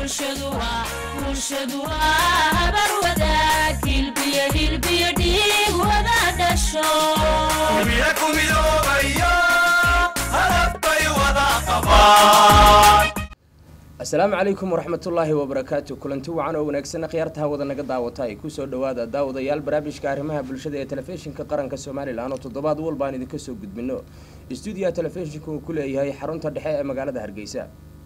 bulshadu waa bulshadu waa habar wadaag hilbiyo hilbiyo dhiig wada dhasho Kulmiye ku midoobayo hadaf bay wada qabaan asalaamu calaykum waraxmatullaahi wabarakaatu kulanti wacan oo wanaagsan khiyaartaha wada naga daawata ay kusoo dhowaada daawadayaal barnaamijka arrimaha bulshada ee telefishinka qaranka somalilan oo toddobaad walba aan idinka soo gudbino stuudiyaha telefishinka uu ku leeyahay xarunta dhexe ee magaalada hargeysa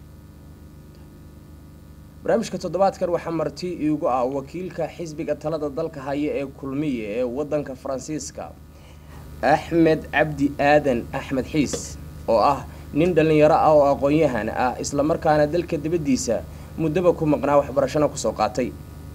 barnaamijka toddobaadkan waxaa marti iigu ah wakiilka xisbiga talada dalka haya ee kulmiye ee wadanka faransiiska axmed cabdi aadan axmed xiis oo ah nin dhallinyaro ah oo aqoon-yahan ah islamarkaana dalka dibaddiisa muddaba ku maqnaa waxbarashana kusoo qaatay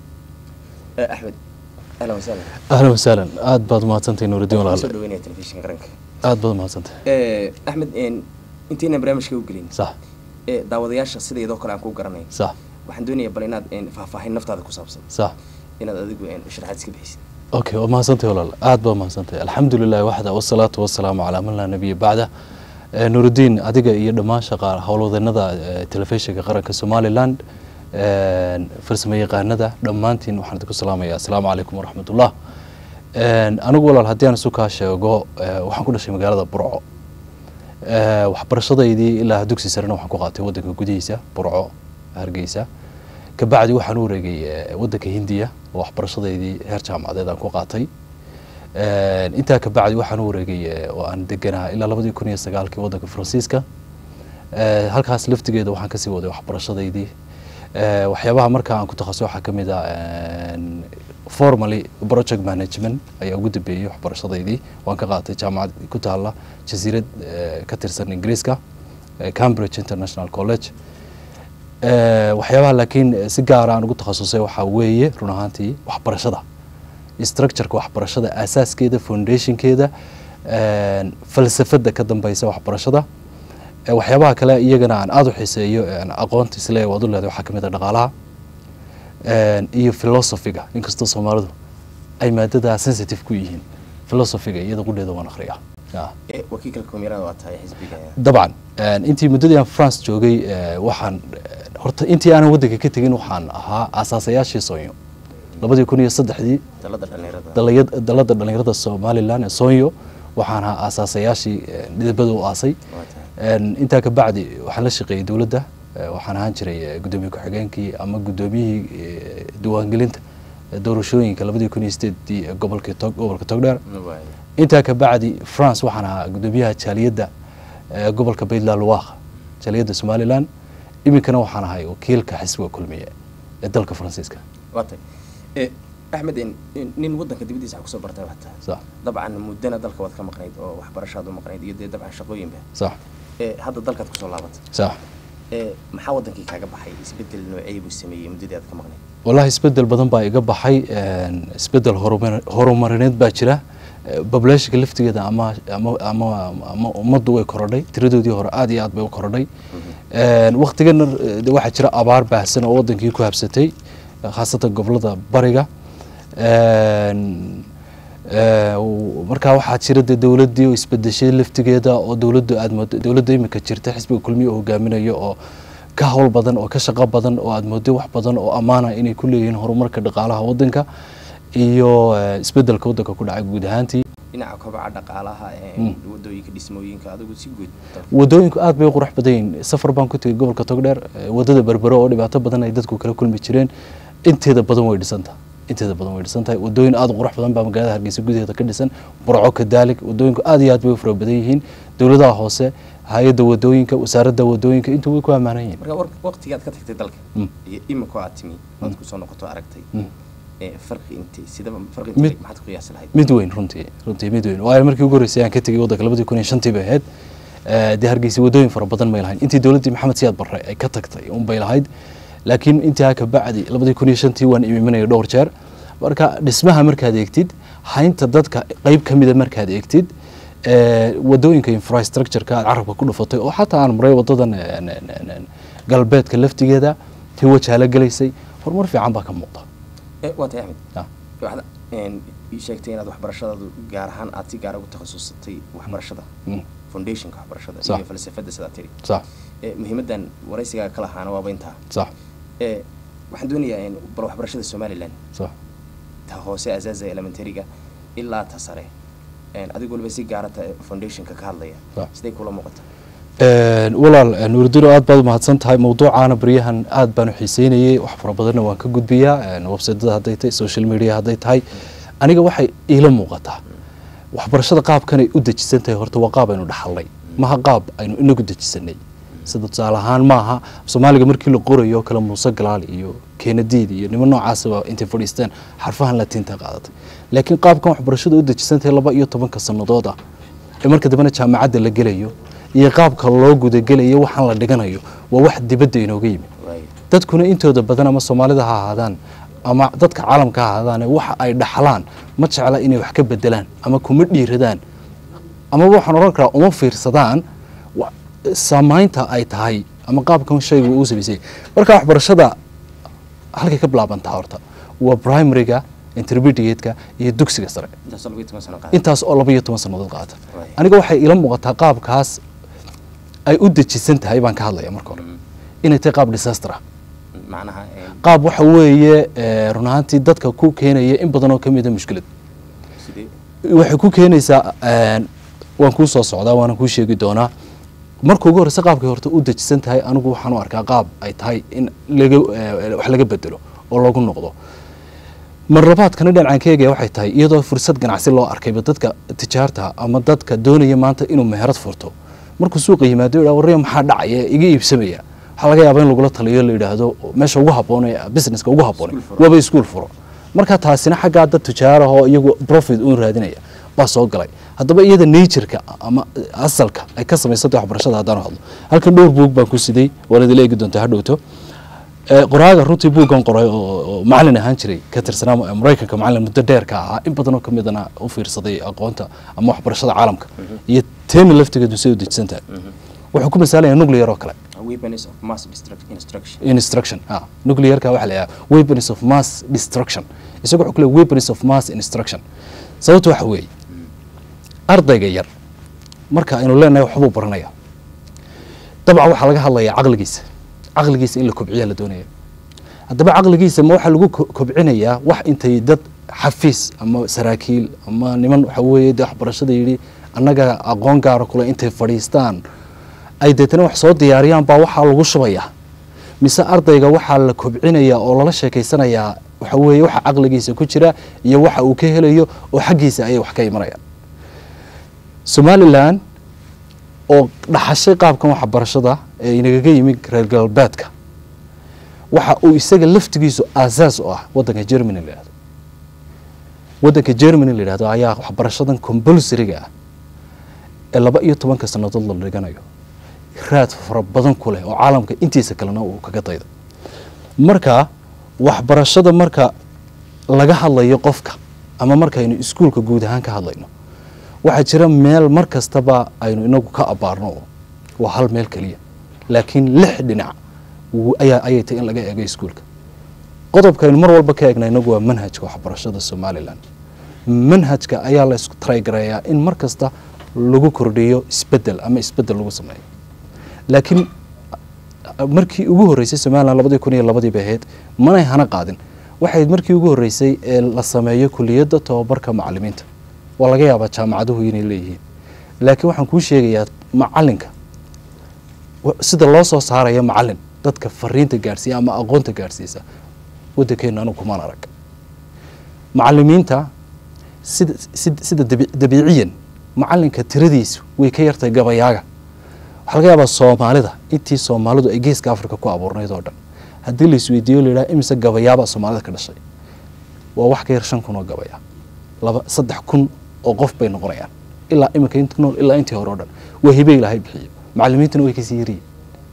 axmed ahlan wasahlan ahlan wasahlan aada baad umahadsantahay nuuridiin soo walaal dhaweynaya telefishinka qaranka aada baad umahadsantahay axmed intaynan barnaamijka u gelin sax ee daawadayaasha sidaydoo kale aan ku garanay sax waxaan doonayaa bal inaad faahfaahin naftaada ku saabsan sax inaad adigu sharaxaad iska bixisid okay waa mahadsantahay walaal aada baad umahadsantahay alxamdu lilahi waxda wasalaatu wasalaamu calaa man laa nabiya bacda Eh, nuuridiin adiga iyo dhammaan shaqa howlwadeennada eh, telefishinka qaranka somaliland eh, farsamo yaqaanada dhammaantiin waxaan idinku salaamaya assalaamu calaykum waraxmatullah anigu walaal haddii aan isu kaa sheego eh, waxaan ku dhashay magaalada burco Eh, waxbarashadaydii ilaa dugsi sarena waxaan ku qaatay wadanka gudihiisa burco hargeysa kabacdi waxaan u wareegay eh, wadanka hindiya oo waxbarashadaydii heer jaamacadeed aan ku qaatay Eh, intaa kabacdi waxaan u wareegay eh, oo aan deganaa ilaa labadii kun iyo sagaalkii wadanka faransiiska Eh, halkaas laftigeeda waxaan kasii waday waxbarashadaydii Eh, waxyaabaha markaa aan ku takhasus waxaa ka mid ah en, formally project management ayaa ugu dambeeyey waxbarashadaydii waan ka qaatay jaamacad ku taala jasiirad eh, ka tirsan ingiriiska eh, cambridge international college Eh, waxyaabaha laakiin eh, si gaara aan ugu takhasusay waxaa weeye run ahaantii waxbarashada structureka waxbarashada asaaskeeda foundationkeeda en, falsafada ka dambeysa waxbarashada Eh, waxyaabaha kale iyagana aan aada u xiiseeyo en, aqoonta isle waad u leedahay waxaa kamid a dhaqaalaha en, iyo philosophiga inkastoo soomaalidu ay maadada sensitive ku yihiin philosophiga iyada qudheeda waan akhriyaa Ah. Eh, wakiilka kumirada waa tahay xisbiga dabcan en, intii muddadii aan france joogay eh, waxaan eh, horta intii aanan waddanka ka tegin waxaan ahaa asaasayaashii soonyo labadii kun iyo saddexdii talada dhallinyarada dalayad- dalada dhallinyarada somalilan ee soonyo waxaan ahaa asaasayaashii eh, midabada u aasay waa tahay En, intaa ka bacdi waxaan la shaqeeyey dowladda eh, waxaan ahaan jiray eh, guddoomiye ku-xigeenkii ama guddoomiyihii eh, diiwaangelinta eh, doorashooyinka labadii kun iyo sideedii ee gobolkii tog gobolka togdheer Waay. intaa ka bacdi france waxaan ahaa guddoomiyaha jaaliyadda eh, gobolka baydland luwaaq jaaliyadda somalilan iminkana waxaan ahay wakiilka xisbiga kulmiye ee dalka faransiiska waa tahay Eh, axmed in- in- nin wadanka dibaddiisa wax kusoo bartay waxaa tahay sax dabcan muddana dalka waad ka maqnayd oo waxbarashaad u maqnayd iyo dee dabcan shaqooyinba sax Eh, hadda dalkaad kusoo laabatay sax Eh, maxaa wadankii kaaga baxay isbedel noocee buu sameeyey muddadii aad ka maqnayd wallahi isbedel badan baa iga baxay en, isbedel horumar- horumarineed baa jira Eh, populationka laftigeeda ama ama ama ama ummaddu way korodhay tiradoodii hore aad iyo aad bay u korodhay En, waqtigana eh, de waxaa jira abaar baahsan oo wadankii ku habsatay eh, khaasatan gobolada bariga En, eh, w- markaa waxaa jira de dowladdii oo isbedeshay laftigeeda oo dowladdu aad moodo dowladda imika jirta xisbiga kulmiye oo hogaaminayo oo ka howl badan oo ka shaqo badan oo aad moodo wax badan oo ammaana inay ku leeyihiin horumarka dhaqaalaha wadanka iyo eh, isbedelka wadanka ku dhacay guud ahaantii dhinaca kobaca dhaqaalaha ee Mm. wadooyinka dhismooyinka adigu si guud wadooyinku aad bay u qurux badan yihiin safar baan ku tegay gobolka togdheer eh, wadada berbero oo dhibaato badan ay dadku kala kulmi jireen inteeda badan way dhisantahay inteeda badan way dhisan tahay wadooyin aad u qurux badan baa magaalada hargeysa gudaheeda ka dhisan burco kadaalig wadooyinku aad iyo aad bay u fara badan yihiin dowladaha hoose hay-adda wadooyinka wasaaradda wadooyinka intuu way ku ammaanan yihiin marka war- waqtigaad ka tagtay dalka Mm. iyo imika aad timi oad kusoo noqoto aragtay Mm. Eh, farqi intee sidaba farqi Mid- intee maxaad ku qiyaasi lahayd mid weyn runtii runtii mid weyn waayo markii ugu horreysay aan ka tegay waddanka labadii kun iyo shantii bay ahayd Eh, dee hargeysa wadooyin fara badan may lahayn intii dowladdii maxamed siyaad barre ay ka tagtay un bay lahayd laakiin intaa ka bacdi labadii kun iyo shantii waan imiminaya dhowr jeer marka dhismaha markaad eegtid haynta dadka qeyb ka mida markaad eegtid eh, wadooyinka infrastructureka aad carabka ku dhufatay oo xataa aan maray wadadan eh, n- n- n- galbeedka laftigeeda tii wajaala gelaysay horumar fiican baa ka muuqda Eh, waa tahay axmed Ah. waxaad een, ii sheegtay inaad waxbarashadaadu gaar ahaan aad si gaara ugu takhasusatay waxbarashada Mm. foundationka waxbarashada Sax. iyo falsafada sidaa tiri sax Eh, muhiimadan waraysigaa ka lahaana waaba intaa sax ee waxaan doonayaa in bal waxbarashada somalilan sax ta hoose asaaza elementaryga ilaa ta sare een, adigu waliba si gaarata foundationka ka hadlaya Sax. siday kula muuqata Een, walaal een, nuuridiino aad baad umahadsan tahay mawduucaana baryahan aad baan u xiiseynayay wax fara badanna waan ka gudbiyaa een, websaytada hadday tahay social media hadday tahay aniga waxay iila muuqataa waxbarashada qaabkanay u dejisan tahay horta waa qaab aynu dhaxalnay maha qaab aynu inagu dejisanay sida tusaale ahaan maaha soomaaliga markii la qorayo oo kale muuse galaal iyo keenadiid iyo niman noocaasaba intay fadhiisteen xarfahan latiinta qaadatay laakiin qaabkan waxbarashada u dejisan tahay laba iyo tobanka sannadood ah ee marka dambena jaamacadda la gelayo iyo qaabka loo gudagelayo waxaan la dhiganayo waa wax dibadda inooga yimi waayo dadkuna intooda badan ama soomaalida ha ahaadaan ama dadka caalamka ha ahaadaan waxa ay dhaxlaan ma jecla inay wax ka bedelaan ama kuma dhiiradaan amaba waxaan odhan karaa uma fiirsadaan wa- saamaynta ay tahay ama qaabkan shaygu uu samaysay marka waxbarashada halkay ka bilaabantaa horta waa primaryga intermediate-ka iyo dugsiga sare intaas labiyo toban sano qaada intaas oo laba iyo toban sannadood qaata Right. aniga waxay ila muuqataa qaabkaas ay u dejisan tahay baan ka hadlaya marka hore inay tahay qaab disaster ah macnaha een, qaab waxa weeye eh, run ahaantii dadka ku keenaya in badan oo ka mid a mushkilad sidee waxay ku keenaysaa een, waan kuu soo socdaa waana kuu sheegi doonaa marka ugu horreysa qaabkay horta u dejisan tahay anigu waxaan u arkaa qaab ay tahay in laga eh, wax laga bedelo oo lagu noqdo mar labaadkana dhinacaan ka eegaya waxay tahay iyadoo fursad ganacsi loo arkayba dadka tijaarta ama dadka doonaya maanta inuu meherad furto markuu suuqa yimaado yidhaha warriya maxaa dhacaya iga iibsamaya waxaa laga yaabaa in lagula taliyo la yidhaahdo meesha ugu habboon ee businesska ugu habboon Iskuul furo. waaba iskuul furo marka taasina xaggaa dad tijaarahoo iyagu profit uun raadinaya baa soo galay haddaba iyada natureka ama asalka ay ka samaysantay waxbarashada haddaan hadlo halkan dhowr buug baan ku siday waana idila eegi doontaa hadhowto Ee, qoraaga runtii buuggan qoray oo oo macalin ahaan jiray ka tirsanaa ma- maraykanka macalin muddo dheer ka ahaa in badan oo ka midana u fiirsaday aqoonta ama waxbarashada caalamka iyo teena laftigeedu say u dejisan tahay wuxuu ku masaalaya nuclear oo kale weapons of mass destruct- instruction instruction ah nuclearka waxa la yidhaha weapons of mass destruction isaga wuxuu ku leeyahay weapons of mass instruction sababta waxa weeye ardayga yar marka aynu leenahay waxbuu baranaya dabcan waxaa laga hadlayaa caqligiisa caqligiisa in la kobciyaa la doonaya haddaba caqligiisa ma waxaa lagu ko- kobcinayaa wax intay dad xafiis ama saraakiil ama niman waxa weeye dee waxbarashada yidhi annaga aqoon gaara kule intay fadhiistaan ay deetana wax soo diyaariyaan baa waxaa lagu shubayaa mise ardayga waxaa la kobcinayaa oo lala sheekaysanayaa waxa weeye waxa caqligiisa ku jira iyo waxa uu ka helayo oo xaggiisa ayay wax ka imanayaan somalilan oo dhaxashay qaabkan waxbarashada ee inagaga yimi reer galbeedka waxa uu isaga laftigiisu aasaas u ah waddanka germany la yidhahdo waddanka germany la yidhahdo ayaa waxbarashadan compulsoryga ah ee laba iyo tobanka sannadood la dhiganayo raad fara badan ku leh oo caalamka intiisa kalena uu kaga daydo marka waxbarashada marka laga hadlayo qofka ama markaynu iskuulka guud ahaan ka hadlayno waxaa jira meel mar kastaba aynu inagu ka abaarno oo waa hal meel keliya laakiin lix dhinac wuu- ayaa ayay tahay in laga eego iskuulka qodobkaynu mar walba ka eegna inagu waa manhajka waxbarashada somalilan manhajka ayaa la isku trygareeyaa in mar kasta lagu kordhiyo isbedel ama isbedel lagu sameeyo laakiin markii ugu horreysay somalilan labadii kun iyo labadii bay ahayd manay hana qaadin waxay markii ugu horreysay ee la sameeyo kuliyadda tobabarka macalimiinta waa laga yaabaa jaamacaduhu inay leeyihiin laakiin waxaan kuu sheegayaa macalinka wa- sida loo soo saaraya macalin dadka fariinta gaadhsiiya ama aqoonta gaadhsiisa waddankeenu anigu kumaan arag macalimiinta sida sida sida dabi- dabiiciyan macalinka tiradiisu way ka yartahay gabayaaga waxaa laga yaabaa soomaalida intii soomaalidu ay geeska africa ku abuurnayd oo dhan haddii la isweydiiyo la yidhaha imise gabayaabaa soomaalida ka dhashay waa wax ka yar shan kun oo gabaya laba saddex kun oo qof bay noqonayaan ilaa iminka inta nool ilaa intii hore oo dhan waa hibe ilaahay bixiyo macalimiintuna way kasii yaryihin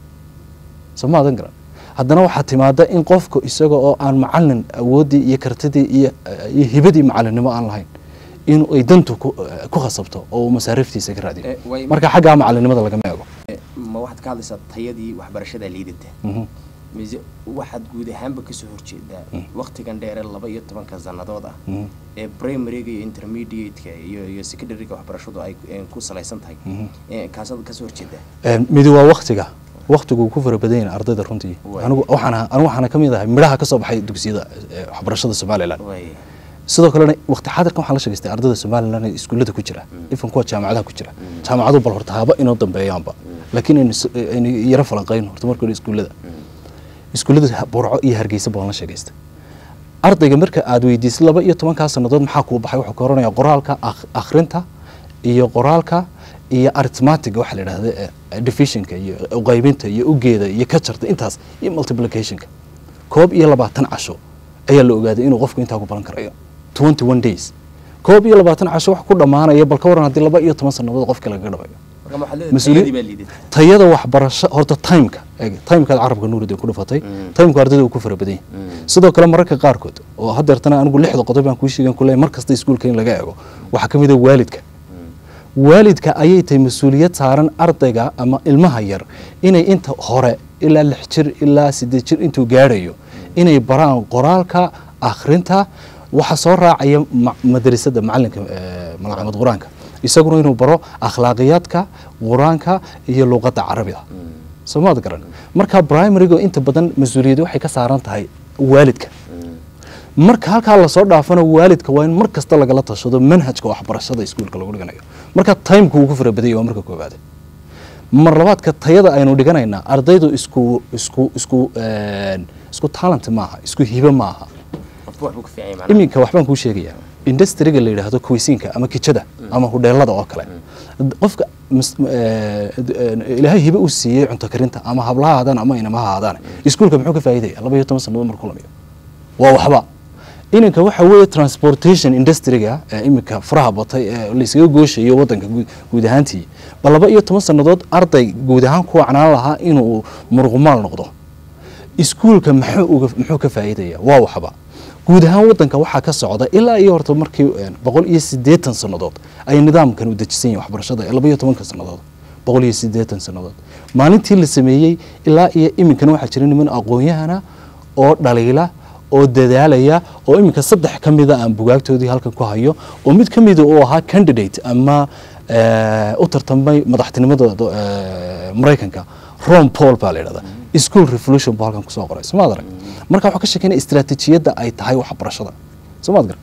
soo ma adan garan haddana waxaa timaada in qofka isaga oo aan macalin awooddii iyo kartidii iyo iyo hibadii macalinimo aan lahayn in ay dantu ku ku khasabto oo uu masaariiftiisa ka raadiyo Eh, way- marka xaggaa macalinimada lagama eego Eh, ma waxaad ka hadlaysaa tayadii waxbarashada liidata Mhm. mise waxaad guud ahaanba kasoo horjeedaa waktigan dheere laba iyo tobanka sannadood ah Mhm. ee primaryga iyo intermediate-ka iyo iyo secondaryga waxbarashadu ay eh, ku salaysan tahay Mhm. Eh, kaasaad kasoo horjeedaa Een, midi waa waktiga waqtigu uu ku fara badan yahay ardayda runtii Waay. anigu waxaan ahaa- anigu waxaana ka mid ahay midhaha ka soo baxay dugsiyada eh, waxbarashada somalilan way sidoo kalena waqti xaadirkan waxaan la sheegaystay ardayda somalilan ee iskuullada ku jira ifan kuwa jaamacadaha ku jira jaamacadu bal horta haba inoo dambeeyaanba laakiin aynu s- aynu yaro falanqayno horta marka hore iskuullada iskuullada ha- burco iyo hargeysa baan la sheegaystay ardayga marka aad weydiisay laba iyo tobankaa sannadood maxaa kuu baxay wuxuu ka oranayaa qoraalka akh- akhrinta iyo qoraalka iyo arithmatiga waxaa la yidhahda eh, divisionka iyo qaybinta iyo ugeeda iyo kajarta intaas iyo multiplicationka koob iyo labaatan casho ayaa la ogaaday inuu qofku intaa ku baran karayo twenty one days koob iyo labaatan casho wax ku dhammaanaya bal ka waran haddii laba iyo toban sannadood qofka lagaga dhabayo marka waxaad leedahay Mas-uuli- tayadii baa liidatay tayada waxbarasho horta timeka eeg timekaad carabka nuurida ku dhufatay timeka ardayda uu ku fara badan yahay sidoo kale mararka qaarkood oo hadeertana anigu lixda qodob baan kuu sheegan kule mar kasta iskuulka in laga eego waxaa ka mid a waalidka waalidka ayay tahay mas-uuliyad saaran ardayga ama ilmaha yar inay inta hore ilaa lix jir ilaa sideed jir intuu gaadhayo inay baraan qoraalka akhrinta waxa soo raacaya ma- madrasada macalinka eh, malcamad qur-aanka isaguna inuu baro akhlaaqiyaadka qur-aanka iyo luqadda carabiga soo maad garan marka primaryga inta badan mas-uuliyadda waxay ka saaran tahay waalidka marka halkaa lasoo dhaafana waalidka waa in mar kasta lagala tashado manhajka waxbarashada iskuulka lagu dhiganayo marka timeka uu ku fara badanya waa marka koobaad mar labaadka tayada aynu dhiganaynaa ardaydu isku isku isku een, isku talent maaha isku hibe maaha qofba waxbuu ku fiican yahay macnaha iminka waxbaan kuu sheegayaa industriga la yidhaahdo kuweysiinka ama kijada ama hudheelada oo kale qofka mus- eh, eh, ilaahay hibe u siiyey cunto karinta ama hablaha haadaan ama inamaha haadaan iskuulka muxuu ka faa'iidaya laba iyo toban sannadood markuu lamiyo waa waxba ininka waxa weeye transportation industryga ee iminka faraha batay ee laysaga gooshayo wadanka guud- guud ahaantii ba laba iyo toban sannadood arday guud ahaan ku wacnaan lahaa inuu muruqmaal noqdo iskuulka muxuu uga muxuu ka faa'iidaya waa waxba guud ahaan wadanka waxaa ka socda ilaa iyo horta markii een, boqol iyo siddeetan sannadood ay nidaamkan u dejisan yahin waxbarashada ee laba iyo tobanka sannadood boqol iyo siddeetan sannadood maalintii la sameeyey ilaa iyo iminkana waxaa jira niman aqoon-yahana oo dhaliila oo dadaalaya oo iminka saddex ka mida aan bugaagtoodii halkan ku hayo oo mid ka mida uu ahaa candidate ama eh, u tartamay madaxtinimada do- eh, maraykanka ron paul baa la yidhahdaa school revolution buu halkan kusoo qoray somaad arag marka waxaa ka sheekeynaya istiraatiijiyadda ay tahay waxbarashada somaad garan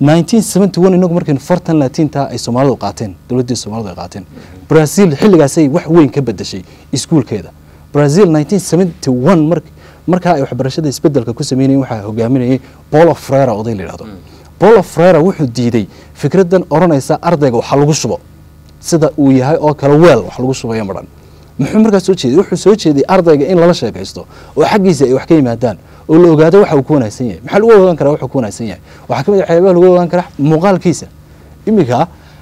1971 inagu markaynu fartan latinta ay soomaalidu qaateen dowladdii soomaalidu ay qaateen brazil xilligaasay wax weyn ka bedeshay iskuulkeeda brazil 1971 mark markaa ay waxbarashada isbedelka ku sameynayeen waxaa hogaaminayay paulo frera oday la yidhahdo paulo frera wuxuu diiday fikraddan odhanaysa ardayga waxa lagu shubo sida uu yahay oo kale weel wax lagu shubayo madhan muxuu markaa soo jeeday wuxuu soo jeeday ardayga in lala sheekaysto oo xaggiisa ay wax ka yimaadaan oo la ogaado waxa uu ku wanaagsan yahay maxaa lagu ogaan karaa wuxuu ku wanaagsan yahay waxaa ka mid ah waxyaabaha lagu ogaan karaa muuqaalkiisa iminka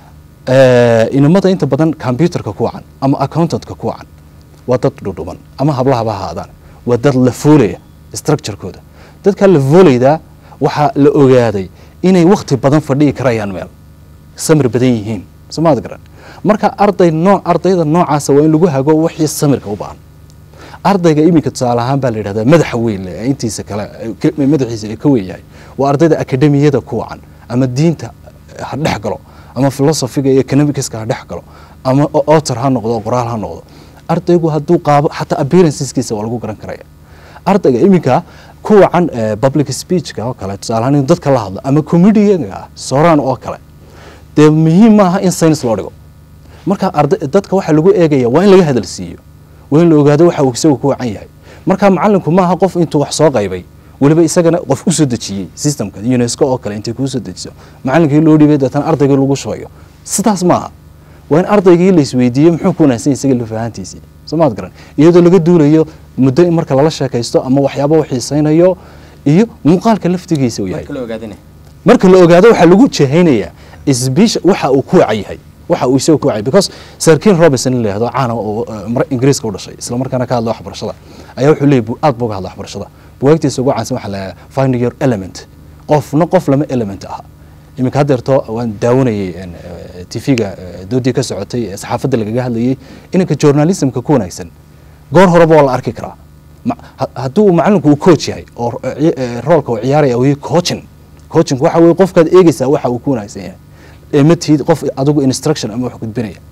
eh, inamada inta badan computerka ku wacan ama accountantka ku wacan waa dad dhudhuban ama hablahaba ha ahaadaan waa dad la foolaya structurekooda dadka la foolaydaa waxaa la ogaaday inay wakti badan fadhiyi karayaan meel samir badan yihiin somaad garan marka arday nooc ardayda noocaasa waa in lagu hago wixii samirka u baahan ardayga iminka tusaale ahaan baa la yidhahdaa madaxa weyn leh ee intiisa kale ee ka- madaxiisa ee ka weyn yahay waa ardayda akademiyada ku wacan ama diinta ha dhex galo ama filosofiga iyo economicska ha dhex galo ama o- author ha noqdo qoraal ha noqdo ardaygu hadduu qaabo xataa appearanceskiisa waa lagu garan karaya ardayga iminka ku wacan eh, public speechka oo kale tusaale ahaan inuu dadka la hadlo ama comedianga sooraan oo kale dee muhiim maaha in science loo dhigo marka arday dadka waxaa lagu eegaya waa in laga hadalsiiyo waa in la ogaado waxa uu isagu ku wacan yahay marka macalinku maaha qof intuu wax soo qaybay weliba isagana qof u soo dejiyey systemka unesco oo kale intay kuu soo dejiso macalinkii loo dhibay deetana ardaygii lagu shubayo sidaas maaha waa in ardaygii la isweydiiyo muxuu ku wanaagsan yahay isaga lafahantiisii somaad garan iyadoo laga duulayo muddo in marka lala sheekaysto ama waxyaaba uu xiisaynayo iyo muuqaalka laftigiisa uu yahay marka la ogaadana marka la ogaado waxaa lagu jehaynayaa isbiisha waxa uu ku wacan yahay waxa uu isaga ku wacay because sir ken robinson la yihahdo caana oo uh, Mar- ingiriiska u dhashay isla markaana ka hadla waxbarashada ayaa wuxuu leeyahy bu- aad buu uga hadla waxbarashada bugaagtiisa ugu caansan waxaa la find your element qofna qof lama element aha iminka haddeerto waan daawanayay tv-ga doodii ka socotay ee saxaafadda lagaga hadlayay inanka journalismka ku wanaagsan goor horeba waa la arki karaa Ma- ha- hadduu macalinku uu coach yahay oo ro- ci- eh, roolka uu ciyaaraya uu yahay coaching coaching waxa weeye qofkaad eegaysaa waxa uu ku wanaagsan yahay ee ma tihid qof adigu instruction ama wax gudbinaya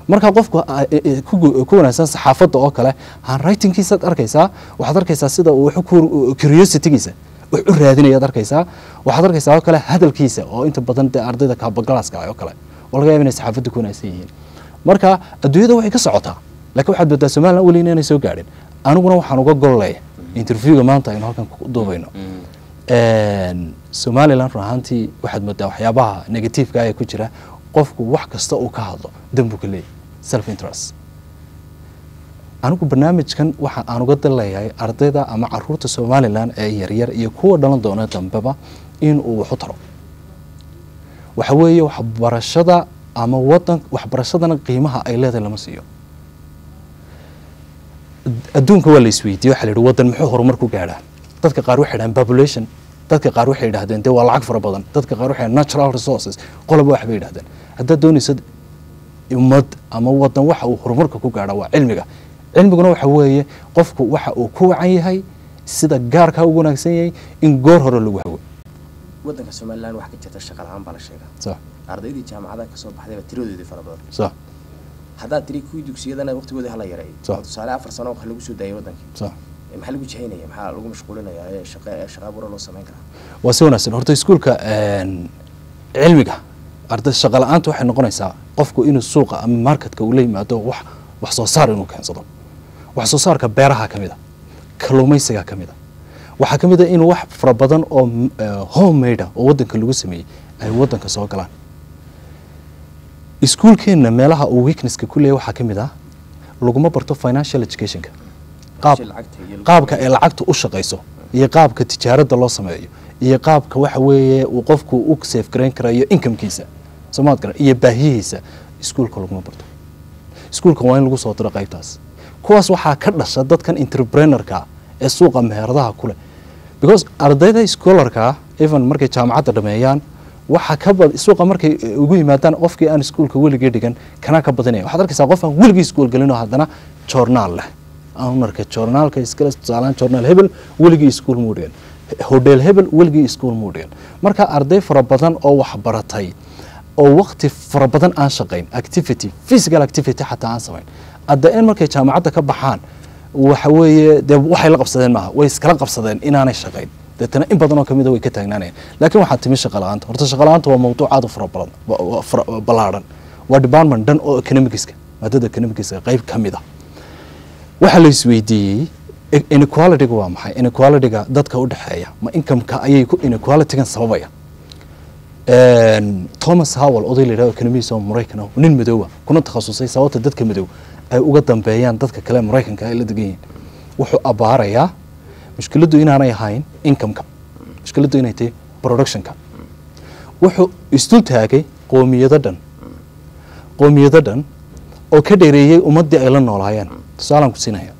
marka qofku ah, eh, eh, ku gu- ku wanaagsan saxaafadda oo kale handwritingkiisaad arkaysaa waxaad arkaysaa sida uu wax ku curiositygiisa wax u raadinayaad arkaysaa waxaad arkaysaa oo kale hadalkiisa oo inta badan dee ardayda kaabagalaska ah oo kale oo laga yaaba inay saxaafadda ku wanaagsan yihiin marka adduunyada waxay ka socotaa laakiin waxaad moodaa somaliland weli inaanay soo gaadhin aniguna waxaan uga gol leeyahay interviewga maanta aynu halkan ku duubayno Een, somaliland run ahaantii waxaad moodaa waxyaabaha negativeka ee ku jira qofku wax kasta uu ka hadlo dan buu ka leeyahay self interest anigu barnaamijkan waxa aan uga dan leeyahay ardayda ama caruurta somaliland ee yaryar iyo kuwa dhalan doona dambeba in uu wax u taro waxa weeye waxbarashada ama wadan waxbarashadana qiimaha ay leedahay lama siiyo adduunka waa la isweydiiye waxaa la yidhi waddan muxuu horumar ku gaadhaa dadka qaar waxay dhahaan population dadka qaar waxay yidhahdeen dee waa lacag fara badan dadka qaar waxay natural resources qoloba waxbay yidhahdeen haddaad doonayso ummad ama wadan waxa uu horumarka ku gaadha waa cilmiga cilmiguna waxa weeye qofku waxa uu ku wacan yahay sida gaarkaa ugu wanaagsan yahay in goor hore lagu hago waddanka somaliland waxaa ka jirta shaqa la-aan baa la sheegaa sa ardaydii jaamacadaha kasoo baxdayba tiradoodii fara badan sa haddaad tiri kuwii dugsiyadana waqtigoodii hala yareeyo Sa- oo tusaale afar sano wax lagu soo daayay waddankii sa Eh, maxaa lagu jihaynaya maxaa lagu mashquulinaya ee shaqa ee shaqa abuura loo samayn karaa waa si wanaagsan horta iskuulka een, cilmiga arday shaqa la-aanta waxay noqonaysaa qofku inuu suuqa ama marketka uu la yimaado wax wax soo saar inuu keensado wax soo saarka beeraha ka mid a kalluumaysiga ka mid a waxaa ka mid a in wax fara badan oo m- eh, homemade ah oo waddanka lagu sameeyey ay waddanka soo galaan iskuulkeenna meelaha uu weaknesska ku leeyahay waxaa ka mid ah laguma barto financial educationka qaab Shil lacagta iyo- qaabka ay lacagtu u shaqayso iyo qaabka tijaaradda loo sameeyo iyo qaabka waxa weeye uu qofku u safe garayn karayo incomekiisa soomaad garan iyo baahiyihiisa iskuulka laguma barto iskuulka waa in lagu soo diro qaybtaas kuwaas waxaa ka dhasha dadkan entrepreneurka ee suuqa meheradaha ku leh because ardayda schoolarka even markay jaamacadda dhameeyaan waxa ka bad suuqa markay eh, ugu yimaadaan qofkii aan iskuulka weligii dhigan kana ka badanaya waxaad arkaysaa qof aan weligii iskuul gelin oo haddana joornaal leh aan marka joornaalka iskale tusaalaan joornaal hebel weligii iskuul muu dhigan hodheel hebel weligii iskuul muu dhigan marka arday fara badan oo wax baratay oo waqti fara badan aan shaqayn activity physical activity xataa aan samayn adda in markay jaamacadda ka baxaan waxa weeye dee waxay la qabsadeen maaha way iskala qabsadeen inaanay shaqayn deetana in badan oo kamid a way ka taagnaanayeen laakiin waxaa timi shaqa la-aanta horta shaqa la-aanta waa mawduuc aad u fara badan wa- wa- fara- ballaadhan waa department dhan oo economicska maadada economicska qayb ka mid a waxaa la isweydiiyey i- inequalityga waa maxay inequalityga dadka u dhexeeya ma incomeka ayay ku inequalitygan sababaya Een, thomas howell oday la yidhahdo economist oo maraykan ah nin madoowa kuna takhasusay sababta dadka madow ay uga dambeeyaan dadka kale maraykanka ay la degan yihiin wuxuu abaarayaa mushkiladdu inaanay ahayn incomeka mushkiladdu inay tahay productionka wuxuu isdul taagay qoomiyado dhan qoomiyado dhan oo ka dheereeyey ummaddii ay la noolaayeen tusaalaan ku siinaya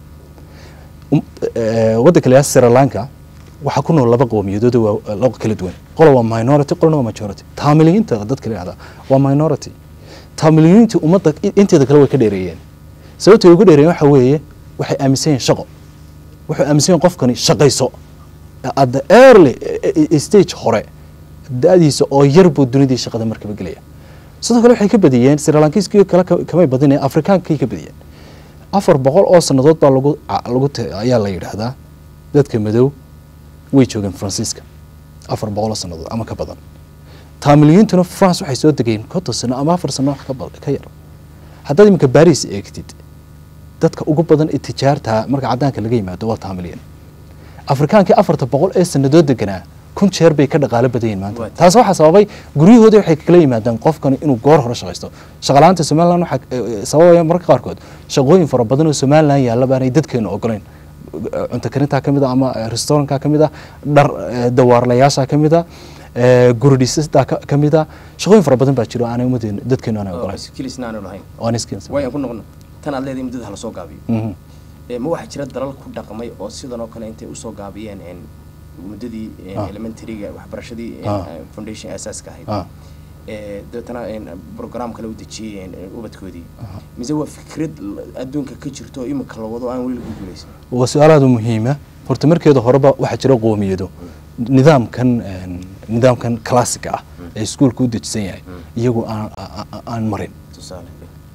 Um- eh, waddanka la yidhahdo sri lanka waxaa ku nool laba qowmiyadood oo waa laba kala duwan qola waa minority qolna waa majority taamiliyiinta dadka la yidhahda waa minority taamiliyiinta ummadda i- inteeda kale way ka dheereeyeen sababta ay uga dheereeyeen waxa weeye waxay aaminsan yihiin shaqo wuxuu aaminsan yahin qofkani shaqayso at the early eh, eh, stage hore da-diisa oo yar buu dunidii shaqada markaba gelaya sidoo kale waxay ka badiyeen srilankiiskii kale ka- kamay badineen afrikaankay ka badiyeen afar boqol oo sannadood baa lagu ca- lagu te- ayaa la yidhaahdaa dadka madow way joogeen faransiiska afar boqol oo sannadood ama ka badan taamiliyiintuna france waxay soo degeen konton sano ama afar sano wax ka bad- ka yar haddaad iminka baris eegtid dadka ugu badan ee tijaarta marka caddaanka laga yimaado waa taamiliyin afrikaankii afarta boqol ee sannadood deganaa kun jeer bay ka dhaqaalo badan yihiin maanta Waa taas waxaa sababay guryahoodii waxay kala yimaadaan qofkani inuu goor hore shaqaysto shaqalaanta somaliland waxaa eh, eh, sababaya marka qaarkood shaqooyin fara badan oo somaliland yaalla baanay dadkeenu ogolayn Eh, cunto karintaa ka mid a ama eh, restaurantka ka mid a dhar eh, dawaarlayaasha ka mid a eh, guri dhisistaa ka ka mid a shaqooyin fara badan baa jiro aanay ummadeenu dadkeenu aanay oo ogolayn skillisna aanu lahayn oo aan iskiin way aan ku noqono tan aad leedahay muddada hala soo gaabiyo Mhm. Eh, ma waxaa jira dalal ku dhaqmay oo sidan oo kale intay usoo gaabiyeen een, muddadii een, Ah. elementaryga waxbarashadii een, Ah. eh, foundation asaaska ahayd Ah. Eh, dabeetana een, program kale u dejiyey een, een, ubadkoodii mise waa fikrad l- adduunka ka jirto oo imika la wado aan weli lagu guuleysan waa su-aal aad u muhiima horta markeeda horeba waxaa jira qoomiyado nidaamkan een, nidaamkan classica ah ee iskuulka u dejisan yahay iyagu aan a- a- aan marin tusaale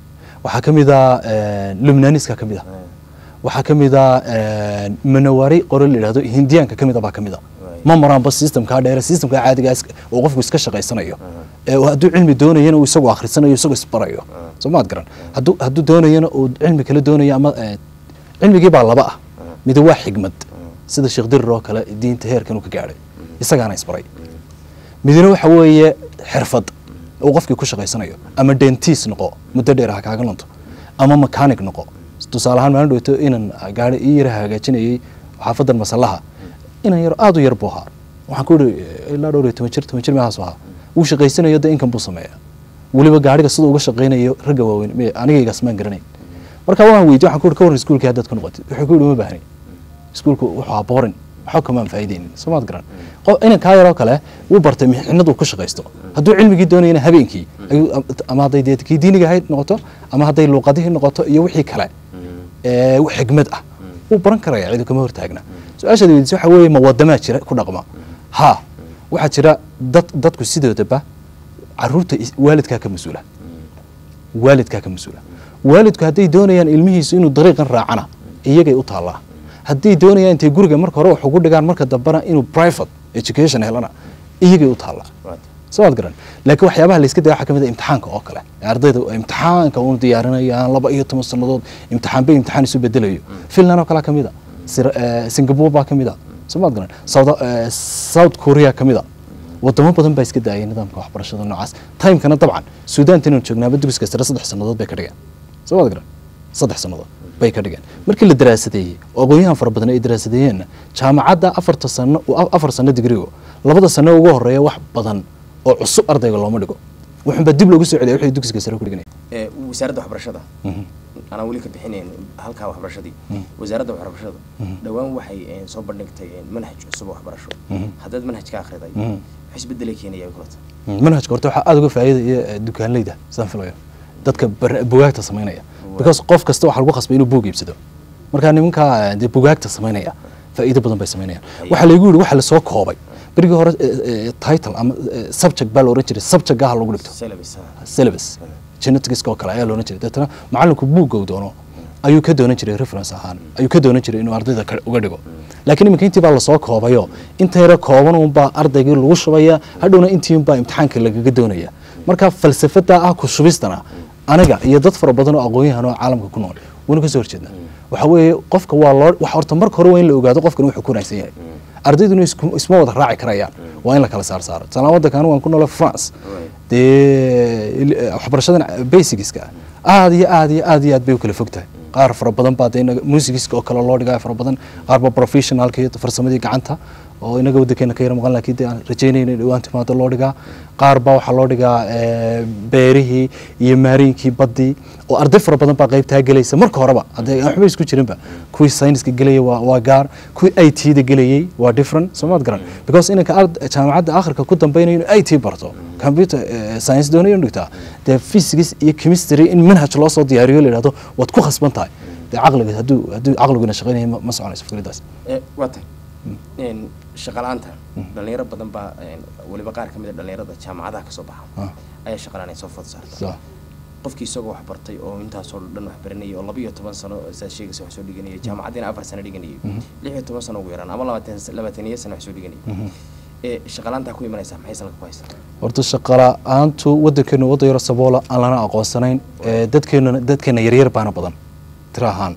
waxaa ka mid ah lubnaaniska ka mid ah waxaa ka mid ah manawari qore la yidhahdo hindiyaanka ka mid ah baa ka mid ah ma maraanba systemkaa dheere systemkaa caadiga oo qofku iska shaqaysanayo ee hadduu cilmi doonayana uu isagoo akhrisanayo isagoo isbarayo soo maad garan hadduu hadduu doonayana uu cilmi kale doonayo ama eh, cilmigii baa laba ah mid waa xigmad sida sheekh dirir oo kale diinta heerkan uu ka gaadhay isagaana isbaray midna waxa weeye xirfad uu qofkii ku shaqaysanayo ama dentiis noqo muddo dheer ha kaaga lunto ama mechanic noqo tusaale ahaan maalin dhowto inan gaari ii yara hagaajinayay xaafadan masallaha inan yar aad u yar buu ahaa waxaan ku ihi ilaa dhowr iyo toban jir toban jir meelahaas ahaa wuu shaqaysanayo de inkan buu sameeya weliba gaariga siduu uga shaqaynayo ragga waaweyn me anigaygaas maan garanayn marka waan weydiye waxaan ku ihi ka warran iskuulkii haddaad ku noqotid wuxuu ku ihi uma baahni iskuulku wuxuu ahaa boring waxba kamaan faa'iideynin soomaad garan qof inan kaa yaroo kale wuu bartay mixnad uu ku shaqaysto hadduu cilmigii doonayana habeenkii ayuu ama hadday dee kii diiniga ahayd noqoto ama hadday luuqadihii noqoto iyo wixii kale ee xigmad ah wuu baran karaya cidu kama hortaagna su-aashaad weydiisay waxa weeye ma wadamaa jira ku dhaqma ha waxaa jira dad dadku sidoodaba caruurta is- waalidkaa ka mas-uula waalidkaa ka mas-uula waalidku hadday doonayaan ilmihiisu inuu dariiqan raacana iyagay u taallaa hadday doonayaan intay guriga marka hore wax ugu dhigaan marka dambena inuu private education helana iyagay u taallaa sooad garan laakiin waxyaabaha layska daya waxaa ka mid ah imtixaanka oo kale ardayda imtixaanka uu diyaarinayaan laba iyo toban sannadood imtixaan bay imtixaan isu bedelayo finland oo kalea ka mid a Sir- eh, singapore baa ka mid a soomaad garan south eh, south korea ka mid a wadamo badan baa iska daayay nidaamka waxbarashada noocaas timekana dabcan suudaanta inaan joognaaba dugsiga sare saddex sannadood bay ka dhigeen soomaad garan saddex sannadood bay ka dhigeen markii la daraasadeeyey oo aqoonyahan fara badan ay daraasadeeyeenna jaamacadda afarta sano afar sano digrigo labada sano ugu horeeya wax badan oo cusub ardayga looma dhigo wuxuunbaa dib loogu soo celiya wixii dugsiga sare ku dhiganaya ee wasaaradda waxbarashada anaan weli ka bixinayn halkaa waxbarashadii wasaaradda waxbarashada dhowaan waxay eh, soo bandhigtay eh, manhaj cusub oo waxbarasho haddaad manhajka akhriday wax isbedelay keenaya kulata manhajka horta waxaa aada uga faa'iidaya eh, dukaanleyda sidaan filayo dadka bar- bugaagta samaynaya because qof kasta waxaa lagu khasbay inuu buug iibsado markaa nimankaa eh, dee bugaagta samaynaya faa'iido badan bay samaynayaan waxaa laygu yidhi waxa lasoo koobay berigii hore eh, eh, title ama eh, subject baa la ohan jiray subject gaha lagu dhigto syllabus syllabus genetics oo kale ayaa loolan jiray deetana macallinku buugga uu doono ayuu ka doonan jiray reference ahaan ayuu ka doonan jiray inuu ardayda ka- uga dhigo laakiin iminka intii baa lasoo koobayo inta yara kooban unbaa ardaygii lagu shubaya hadhowna intii unbaa imtixaanka lagaga doonaya marka falsafada ah ku shubistana aniga iyo dad fara badan oo aqoon-yahan oo caalamka ku nool wayna ka soo horjeedna waxa weeye qofka waa loo waxa horta marka hore waa in la ogaado qofkan wuxuu ku wanaagsan yahay ardayduna isku- isma wada raaci karayaan waa in la kala saar saaro tusaale waddanka anigu waan ku noolay france dee il- waxbarashadan basicska aad iyo aad iyo aad iyo aad bay u kala fog tahay qaar fara badan baa dee inaga musigiska oo kale loo dhigaa fara badan qaar ba professionalka iyo farsamadii gacanta oo inaga waddankeena ka yara maqan laakiin dee aan rajaynayna in dhawaan timaado loo dhigaa qaar baa waxaa loo dhigaa eh, beerihii iyo maariinkii baddii oo arday fara badan baa qaybtaa gelaysa marka horeba haddee aan waxba isku jirinba kuwii sayniska gelaya waa waa gaar kuwii i t da gelayay waa different soomaad garan because inanka ard- jaamacadda akhirka ku dambaynayo inuu i t barto computer eh, science doonayo inuu dhigtaa dee physics iyo chemistry in manhaj loo soo diyaariyo la yidhahdo waad ku khasban tahay dee caqliga hadduu hadduu caqliguna shaqaynaya ma- ma soconayso fikradaas Eh, waa tahay Een, shaqa la-aanta dhalinyaro badan baa een, weliba qaar ka mid a dhalinyarada jaamacadaha kasoo baxa Ah. ayaa shaqa la-aan ay soo food saarta So, qofkii isagoo wax bartay oo intaasoo dhan wax baranayay oo laba iyo toban sano saad sheegaysa wax soo dhiganayay jaamacaddiina afar sano dhiganayay lix iyo toban sano ugu yaraan ama labaatan labaataniyo sano wax soo dhiganayay ee shaqa la-aantaa ku imanaysaa maxay salka ku haysaa horta shaqala-aantu waddankeenu waddan yaro saboola aan lana aqoonsanayn ee dadkeenuna dadkeena yaryar baana badan tiro ahaan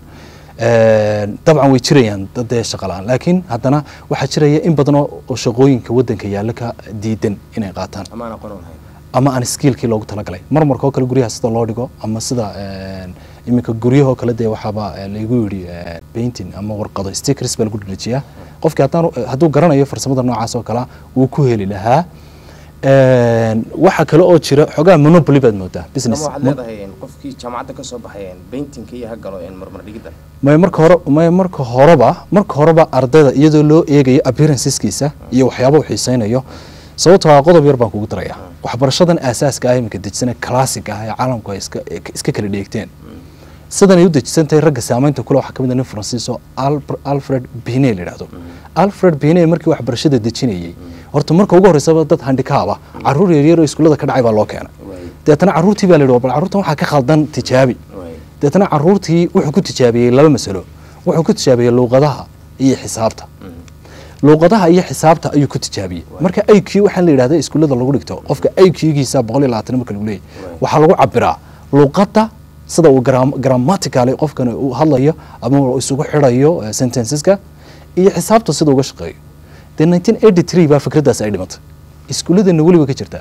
Een, dabcan way jirayaan dad dee shaqa la-aan laakiin haddana waxaa jiraya in badan oo oo shaqooyinka waddanka yaalla ka diidan inay qaataan ama aan aqoon u lahayn ama aan skiilkii loogu talagalay marmarka oo kale guryaha sida loo dhigo ama sida een, iminka guryahoo kale dee waxaaba eh, laygu yidhi eh, painting ama warqado stickers baa lagu dhalijiyaa qofkii haddaan hadduu garanayo farsamada noocaas oo kale wuu ku heli lahaa Een, waxa kale oo jira xogaa monopoly baad moodaa ama business waxaad leedahay een, qofkii jaamacadda kasoo baxay een, paintingka iyo ha galo een, marmar dhigidda may marka hore may marka horeba marka horeba ardayda iyadoo loo eegayo appearanceskiisa iyo waxyaaba uu xiiseynayo sababtoo ah qodob yar baan kugu daraya waxbarashadan aasaaska ah iminka dejisana classic ah ee caalamku ay iska iska kala dheegteen sidan ay u dejisan tahay ragga saamaynta kule waxaa ka mid ah nin faransiis oo Albr- alfred binet la yidhahdo alfred binet markii waxbarashada dejinayey horta marka ugu horreysaba dad handikaab ah caruur yaryar oo iskuullada ka dhacay baa loo keenay deetana caruurtii baa la yidhi bal caruurtan waxaa ka khaldan tijaabi deetana caruurtii wuxuu ku tijaabiyey laba masalo wuxuu ku tijaabiyey luuqadaha iyo xisaabta luuqadaha iyo xisaabta ayuu ku tijaabiyey marka iq waxaa la yidhahda iskuullada lagu dhigto qofka iq-giisa boqol iyo labaatan marka lagu leeyahy waxaa lagu cabiraa luuqadda sida uu grammaticaly qofkani uu hadlayo ama uu isugu xidhayo eh, sentenceska iyo xisaabta sida uga shaqeeyo dee 1983 baa fikraddaas ay dhimatay iskuulladeena weliba ka jirta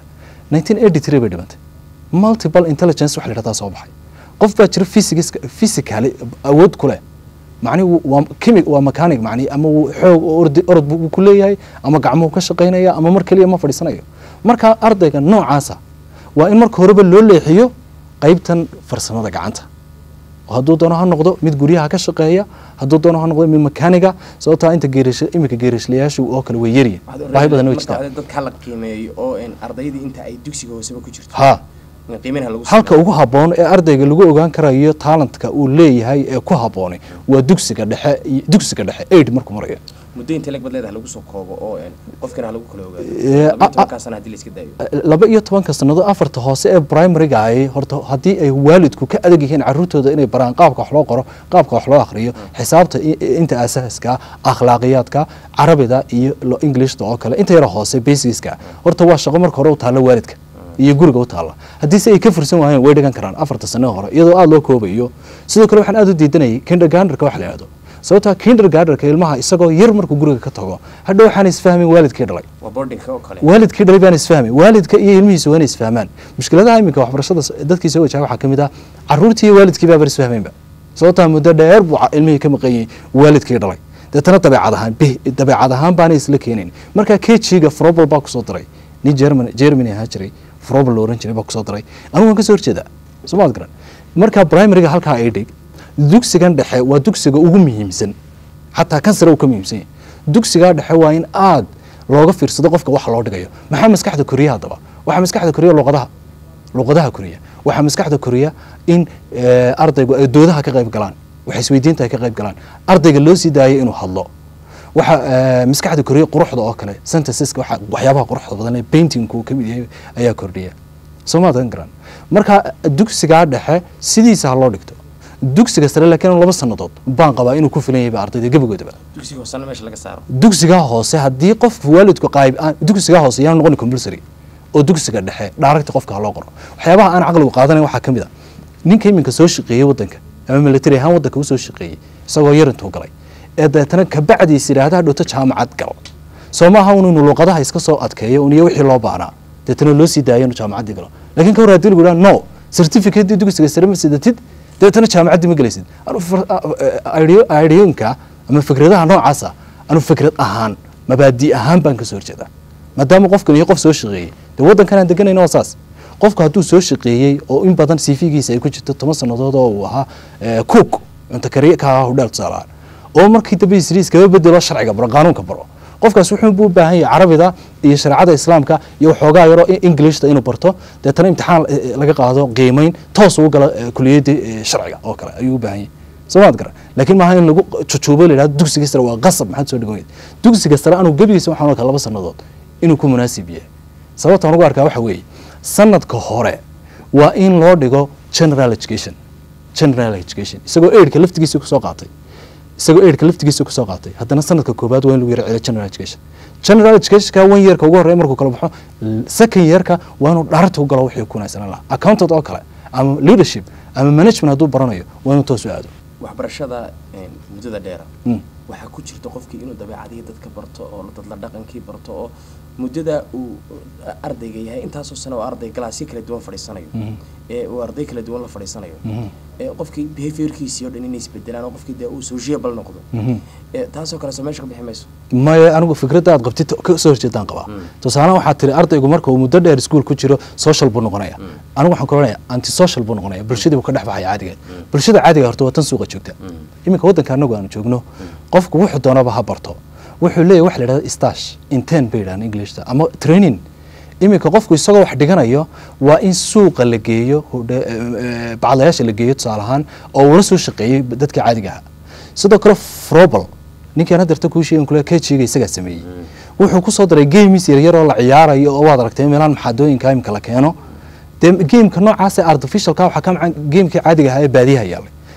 1983 bay dhimatay multiple intelligence waxa la yidhahdaa soo baxay qof baa jira physics physically awood ku leh macnihi waa chemi waa mechanic macnihi ama wuu xoog ordi orod buu ku leeyahay ama gacmuhu ka shaqaynaya ama mar keliya ma fadhiisanayo marka ardayga noocaasa waa in marka horeba loo leexiyo qaybtan farsamada gacanta oo hadduu doono ha noqdo mid guryaha ka shaqeeya hadduu doono ha noqdo mid mekaaniga sababtaa inta geerish iminka geerishlayaashi oo kale way yaryihin baahi badan way jirtaa dadka la qiimeeyo oo een ardaydii inta ay dugsiga hooseba ku jirto ha in qiimeynha lagu halka ugu habboon ee ardayga lagu ogaan karayo talentka uu leeyahay ee ku habboonay waa dugsiga dhexe iyo dugsiga dhexe aid markuu marayo muddo inta leg bad leedahay lagu soo koobo oo een qofkana ha lagu kala Ee, ogaado laba iyo a- a- tobankaa sana haddii la iska daayo laba iyo tobanka sannadood afarta hoose ee primariga ay horta haddii ay waalidku ka adag yihiin carruurtooda inay baraan qaabka wax loo qoro qaabka wax loo akhriyo xisaabta i- i- inta asaaska akhlaaqiyaadka carabida iyo lo- englishta oo kale inta yara hoose basicska horta waa shaqo marka hore u taalla waalidka iyo guriga u taalla haddii se ay ka fursan waayeen way dhigan karaan afarta sano hore iyadoo aada loo koobayo sidoo kale waxaan aada u diidanayay kindergartnerka wax la yidhahdo sababtaa kindergartnerka ilmaha isagoo yar markuu guriga ka tago hadha waxaan isfahmin waalidkii dhalay waa boardingka oo kale waalidkii dhalay baan isfahmay waalidka iyo ilmihiisa waa inay isfahmaan mushkiladaha iminka waxbarashada s- dadkii soo wajaha waxaa ka mid ah carruurtii iyo waalidkii baabar isfahmaynba sababtaa muddo dheer buu ca- ilmihii ka maqan yahay waalidkii dhalay deetana dabeecad ahaan bih dabeecad ahaan baanay isla keenayn marka kejiga frobel baa kusoo diray nin german germany ahaan jiray frobel la oran jiray baa kusoo diray anigu waan ka soo horjeedaa somaad garan marka primariga halkaa ay dhig dugsigan dhexe waa dugsiga ugu muhiimsan xataa kan sare uu ka muhiimsan yahay dugsigaa dhexe waa in aad looga fiirsado qofka waxa loo dhigayo maxaa maskaxda koriya haddaba waxaa maskaxda koriya luqadaha luqadaha koriya waxaa maskaxda koriya in eh, ardaygu ay doodaha ka qayb galaan waxa isweydiinta ay ka qayb galaan ardayga loo sii daayo inuu hadlo waxa eh, maskaxda koriya quruxda oo kale synthesiska waxa waxyaabaha quruxda badan ee paintingku ka mid yahay ayaa kordhiya soomaadan garan marka dugsigaa dhexe sidiisa ha loo dhigto dugsiga sare laakiin laba sannadood baan qabaa inuu ku filan yahay ba ardayda gebagoodaba dugsiga hoosena meesha laga saaro dugsigaa hoose haddii qof waalidku qaayb aan dugsigaa hoose yaan noqon compulsory oo dugsiga dhexe dhaaragta qofka ha loo qoro waxyaabaha aan caqligu qaadanayn waxaa ka mid a ninka iminka soo shaqeeyey waddanka ama military ahaan waddanka usoo shaqeeyey isagoo yar intuu galay ee deetana kabacdiis yidhaahda hadhowto jaamacad gal soo maaha un inuu luuqadaha iska soo adkeeyo un iyo wixii loo baahnaa deetana loo sii daayo inuu jaamacaddii galo laakiin ka hor haddii lagu yidhaha no certificate dugsiga sare ma sidatid deetana jaamacaddii ma gelaysid anu fir- a- a- ideo- ideonka ama fikradaha noocaasa anu fikrad ahaan mabaadi ahaan baan kasoo horjeedaa maadaama qofkan iyo qof soo shaqeeyey dee waddankan aan deganayna waa saas qofku hadduu soo shaqeeyey oo in badan cv-giisa ay ku jirto toban sannadood oo uu ahaa eh, cook cunto kariye ka ahaa hudhaal tusaalahaan oo markii dambe isriis kaga bedelo sharciga baro qaanuunka baro qofkaas wuxuu buu u baahan yahay carabida iyo shareecada islaamka iyo waxoogaa yaroo i- englishta inuu barto deetana imtixaan eh, eh, laga qaado qiimeyn toos ugu gala eh, kuliyadda eh, sharciga oo kale ayuu u baahan yahay soomaad garan laakiin maaha in lagu jujuubo la yidhahdo dugsiga sare waa qasab maxaad soo dhigan dugsiga sare anuu gebigiisa waxaan arkaa laba sannadood inuu ku munaasib yahay sababta aan ugu arkaa waxa weeye sanadka hore waa in loo dhigo general education general education isagoo eidhka laftigiisa kusoo qaatay isagoo eidhka laftigiisa kusoo qaatay haddana sanadka koobaad waa in lagu yara celiyo general education general educationka one yearka ugu horreya markuu kala baxo l- second yearka waa inuu dhaarta u galo wixii ku wanaagsanaan lahaa accountant oo kale ama leadership ama management hadduu baranayo waa inuu toos u aado waxbarashada een, muddada dheera Mm. waxaa ku jirta qofkii inuu dabeecadihii dadka barto oo dadla dhaqankii barto oo muddada uu uh, ardayga yahay intaasoo sano oo arday galaasyo kala duwan fadhiisanayo Mhm. ee uu arday kala duwan la fadhiisanayo Mhm. ee qofkii behaviorkiisii oo dhan inay isbedelaan oo qofkii dee uu sociable noqdo Mhm. ee taasoo kale soo meesha ka bixi mayso maya anigu fikradda aad qabtid ka soo horjeedaan qabaa tusaale waxaa tiri ardaygu marka uu muddo dheer iskuul ku jiro social buu noqonaya anigu waxaan ka oranaya anti social buu noqonaya bulshadii buu ka dhex baxaya caadigeed bulshada caadiga horta waa tan suuqa joogta iminka waddanka anagu aanu joogno qofku wuxuu doonaba ha barto wuxuu leeyahay wax la yidhahda stash intern bay yidhahaan englishta ama training iminka qofku isagoo wax dhiganayo waa in suuqa la geeyo hudhe- eh, eh, bacdayaasha la geeyo tusaale ahaan oo uu la soo shaqeeyey dadka caadiga ahaa sidoo kale frobel ninkaan hadeerta kuu sheegin kule kejiga isagaa sameeyey wuxuu kusoo daray games yaryar oo la ciyaarayo oo waad aragtay meelaan maxaadooyinka imika la keeno dee gameka noocaas ee artificialka waxaa ka macan gamekii caadiga ahaa ee baadiyaha yaalay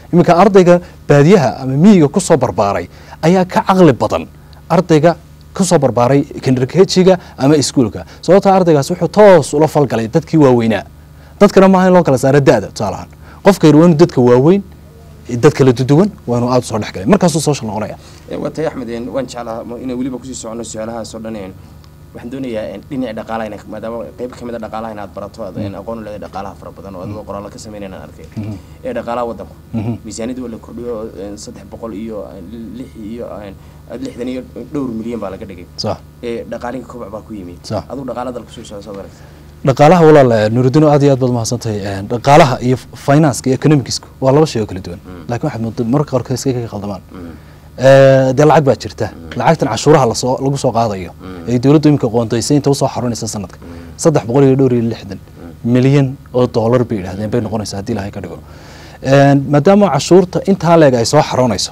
iminka ardayga baadiyaha ama miyiga kusoo barbaaray ayaa ka caqli badan ardayga kusoo barbaaray kinderkejiga ama iskuulka sababtaa ardaygaas wuxuu toos ula falgalay dadkii waaweynaa dadkana maaha in loo kala saaro da-da tusaalahaan qofka yar waa inuu dadka waaweyn dad kala duduwan waa inuu aada usoo dhex galay markaasuu social noqonaya watay axmed een, waan jeclaa ma- inay weliba kusii socono su-aalahaasoo dhan een, waxaan doonayaa een, dhinaca dhaqaalaha ina maadaama qeyb ka mid a dhaqaalaha inaad barato aad een, aqoon u leedahay dhaqaalaha fara badan oo adigoo qoraallo ka sameynayna aan arkay ee dhaqaalaha waddanku miisaaniyadda waa la kordhiyo oo, een, saddex boqol iyo een, lix iyo een, lixdan iyo dhowr milyan baa laga dhigay sax ee dhaqaaliga kobac baa ku yimi Sax. aduu dhaqaala dalka soo socda soo aragta dhaqaalaha walaal eh, nuruddin aad iyo aad baad mahadsantahay Eh, dhaqaalaha iyo financeka iyo economicsku waa laba shay oo kala duwan laakiin waxaad moodaa marka qaarkood iska ka qaldamaan Eh, dee lacag baa jirta lacagtan cashuuraha lasoo lagu soo qaadayo ee dowladdu iminka qoondaysay inta usoo xarunaysa sanadka saddex boqol iyo dhowr iyo lixdan milyan oo dollar bay yidhahdeen bay noqonaysaa haddii ilahay ka dhigo Eh, maadaama cashuurta intaa leeg ay soo xaroonayso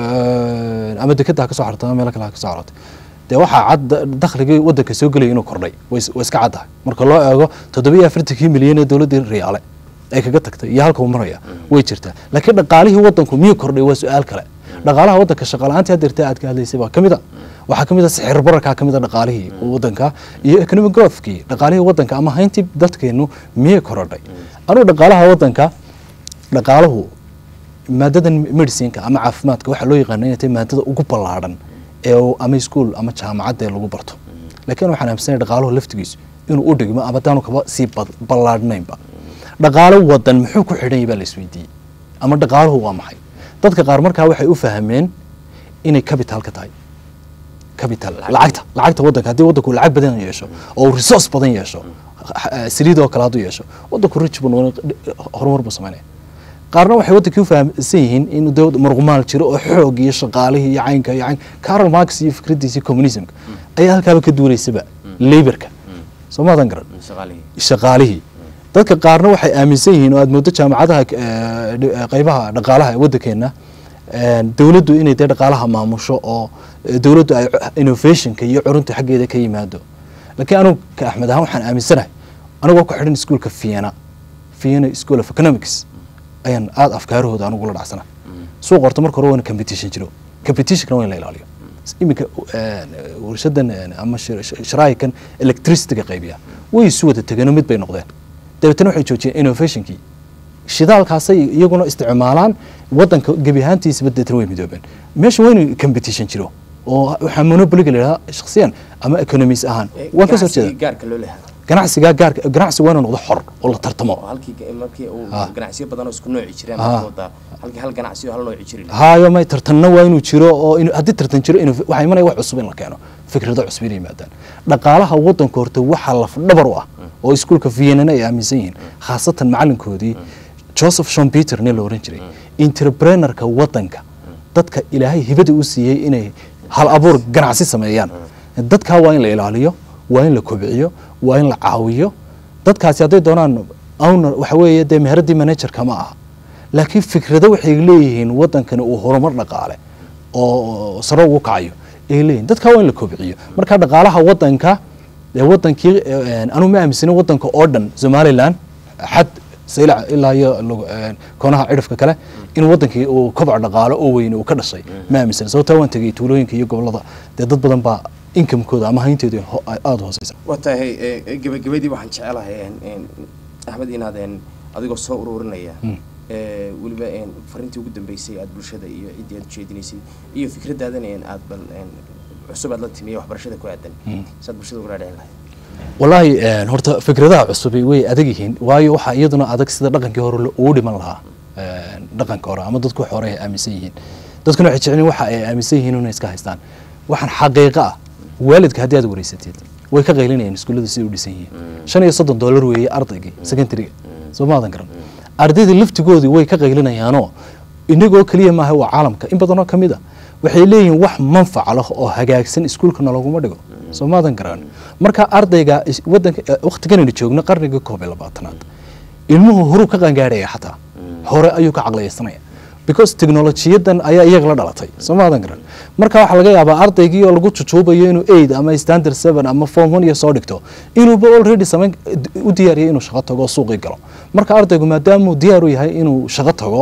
eh, ama dekeda ha ka soo xarto ama meelo kale ha ka soo xarooto dee waxaa cad da- dakhligii waddanka soo gelaya inuu kordhay way is- way iska caddahay marka loo eego toddobiyo afartankii milyan ee dowladdii riyaale ay kaga tagtay iyo halka uu maraya way jirtaa laakiin dhaqaalihii waddanku miyuu kordhay waa su-aal kale dhaqaalaha waddanka shaqala-aantii haddeerta aad ka hadlaysay baa ka mid a waxaa ka mid a sixir bararkaa ka mid a dhaqaalihii waddanka iyo economic growthkii dhaqaalihii waddanka ama hayntii dadkeennu miyay korodhay anugu dhaqaalaha waddanka dhaqaaluhu maadadan medicineka ama caafimaadka waxaa loo yaqaana inay tahay maadada ugu ballaadhan ee uu ama iskuol ama jaamacadda ee lagu barto laakiin waxaan aaminsanay dhaqaaluhu laftigiisu inuu u dhigmo ama daanu kaba sii bad- ballaadhnaynba dhaqaalo wadan muxuu ku xidhan yahay baa la isweydiiyey ama dhaqaaluhu waa maxay dadka qaar markaa waxay u fahmeen inay capital ka tahay capital lacagta lacagta waddanka haddii waddanku lacag badan yeesho oo uu resource badan yeesho eh, saliid oo kale hadduu yeesho waddanku rich buu noqon horumar buu samaynaya qaarna waxay waddankii u fahamsan yihiin in dee marqumaal jiro oo xoog iyo shaqaalihii iyo caynka iyo cayn carol marx iyo fikraddiisii communismka ayaa halkaaba ka duulaysaba laborka soo maadan garan shaqaalihii shaqaalihii dadka qaarna waxay aaminsan yihiin oo aad moodo jaamacadaha eh, dh- eh, qeybaha dhaqaalaha ee waddankeena eh, dowladdu inay dee dhaqaalaha maamusho oo eh, dowladdu ay cu- innovationka iyo curunta xaggeeda ka yimaado laakiin anugu ka axmed ahaan waxaan aaminsanahay anigoo ku xidhan iskuolka vienna vienna school of economics ayaan aada afkaarahooda anugu la dhacsana suuq horta marka hore waa in competition jiro competitionkana waa in la ilaaliyo iminka eh, warshadan eh, ama shir- shir- shiraayikan electricityga qaybiya way isu wada tegeenoo mid bay noqdeen dabeetana waxay joojiyeen innovationkii shidaalkaasay iyaguna isticmaalaan waddanka gebi ahaantiisaba deetana way midoobeen meesha waa inuu competition jiro oo waxaa monopoliga la yidhahdaa shakhsiyan ama economies ahaan waan ka soo ganacsigii jeeda gaarka loo lehaa ganacsigaa gaarka ganacsi waa inuu noqdo xor oo la tartamo oo halkii ga- markii uu Ah. ganacsiyo badan oo isku nooci jireen Ah. waxaad moodaa halkii hal ganacsi oo hal nooci jiri lahaa haayo may tartanna waa inuu jiro oo inu- haddii tartan jiro inuu waxaa imanaya wax cusub in la keeno fikrado cusub inay yimaadaan dhaqaalaha waddanka horta waxaa lafdhabar u ah oo iskuolka vienana ay aaminsan yihiin khaasatan macalinkoodii joseph shon peter nin la oran jiray entrepreneurka waddanka dadka ilaahay hibada u siiyey inay hal abuur ganacsi sameeyaan dadkaa waa in la ilaaliyo waa in la kobciyo waa in la caawiyo dadkaasi hadday doonaan owner waxa weeye dee meheraddii managerka ma aha laakiin fikrado waxay leeyihiin waddankani uu horumar dhaqaale oo sare ugu kacayo ay leeyihin dadkaa waa in la kobciyo marka dhaqaalaha waddanka ee waddankii eh, anu ma aaminsanin waddanka oo dhan somaliland xad saylac ilaa iyo lagu- eh, koonaha cidhifka kale in waddankii uu koboc dhaqaalo oo weyn uu ka dhashay ma aaminsanin sababtaa waan tegey tuulooyinka iyo gobollada dee dad badan baa inkamkooda ama hayntooda ho- aada u hooseysa waa tahay eh, gebagabadii waxaan jecelahay een, een, axmed inaad een, adigoo soo ururinaya eh, weliba een, fariintii ugu dambeysay aad bulshada iyo ciddii aad ujeedinaysay iyo fikradaadan een, aad bal een, cusub aad la timiya waxbarashada ku aadan saad bulshada ugala dhicin lahayd wallaahi een, horta fikradaha cusubi way adag yihiin waayo waxaa iyaduna adag sida dhaqankii hore lo- ugu dhiman lahaa een, dhaqanka hore ama dadku wax hore ay aaminsan yihiin dadkuna waxay jecel yihiin waxa ay aaminsan yihiin inay iska haystaan waxaan xaqiiqo ah waalidka haddii aad wareysatid way ka qaylinayaan iskuullada siday u dhisan yihiin shan iyo soddon dollar weeye ardaygii secondaryga soo maadan garan ardaydii laftigoodii way ka qaylinayaanoo inagoo keliya maaha waa caalamka in badanoo ka mid a waxay leeyihiin wax manfac leh oo hagaagsan iskuulkana laguma dhigo soo maadan garan marka ardayga is- wadanka eh, waqtiganaynu joogno qarniga koob iyo labaatanaad ilmuhu horuu ka qangaadhaya xataa hore ayuu ka caqliyaysanaya because technolojiyadan ayaa iyaga la dhalatay soo maadan garan marka waxaa laga yaabaa ardaygii oo lagu jujuubayo inuu aid ama standard seven ama form one iyo soo dhigto inuuba already samayn u diyaariyay inuu shaqo tago oo suuqii galo marka ardaygu maadaamuu diyaar u yahay inuu shaqo tago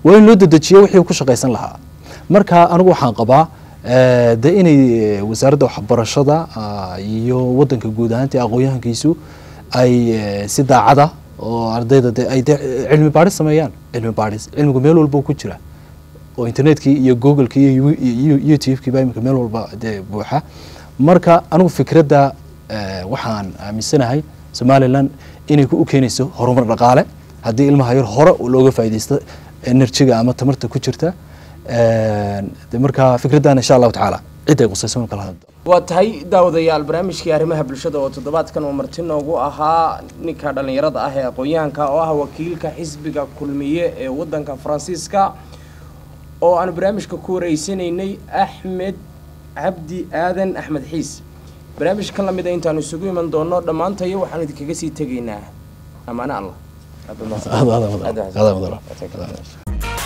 waa in loo dedejiyo wixii uu ku shaqaysan lahaa marka anigu waxaan qabaa eh, de inay eh, wasaaradda waxbarashada ah, iyo wadanka guud ahaantii aqoon-yahankiisu ay eh, si daacada oo ardayda de ay de cilmi baadhis sameeyaan cilmi baadhis cilmigu meel walba uu ku jira oo internetkii iyo googlekii iyo yu- iyo youtube-kii baa iminka meel walba dee buuxa marka anigu fikradda eh, waxaan aaminsanahay somalilan inay ku u keenayso horumar dhaqaale haddii ilmaha yar hore looga faaidaysto enerjiga ama tamarta ku jirta Eh, de marka fikraddan insha allahu tacaala cidday qusayso kala hadlo waa tahay daawadayaal barnaamijkii arrimaha bulshada oo toddobaadkan uu marti noogu ahaa ninka dhallinyarada ah ee aqoon-yahanka oo ah wakiilka xisbiga kulmiye ee wadanka faransiiska oo aan barnaamijka ku wareysanaynay axmed cabdi aadan axmed xiis barnaamijkan lamid a intaanu isugu iman doono dhammaantayo waxaanu idinkaga sii tegaynaa amaane allah Aad baad mahadsan. Aad- aad- aad- Aad baad aad- aad- mahadsan. aad-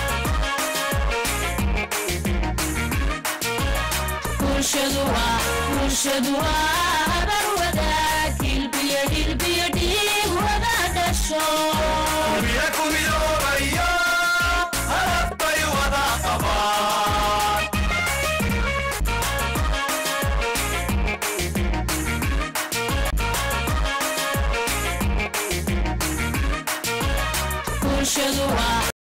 bulshadu waa bulshadu waa habar wadaag hilbiyo hilbiyo dhiig wada dhasho Kulmiye ku midoobaya hadaf bay wada qabaan bulshadu waa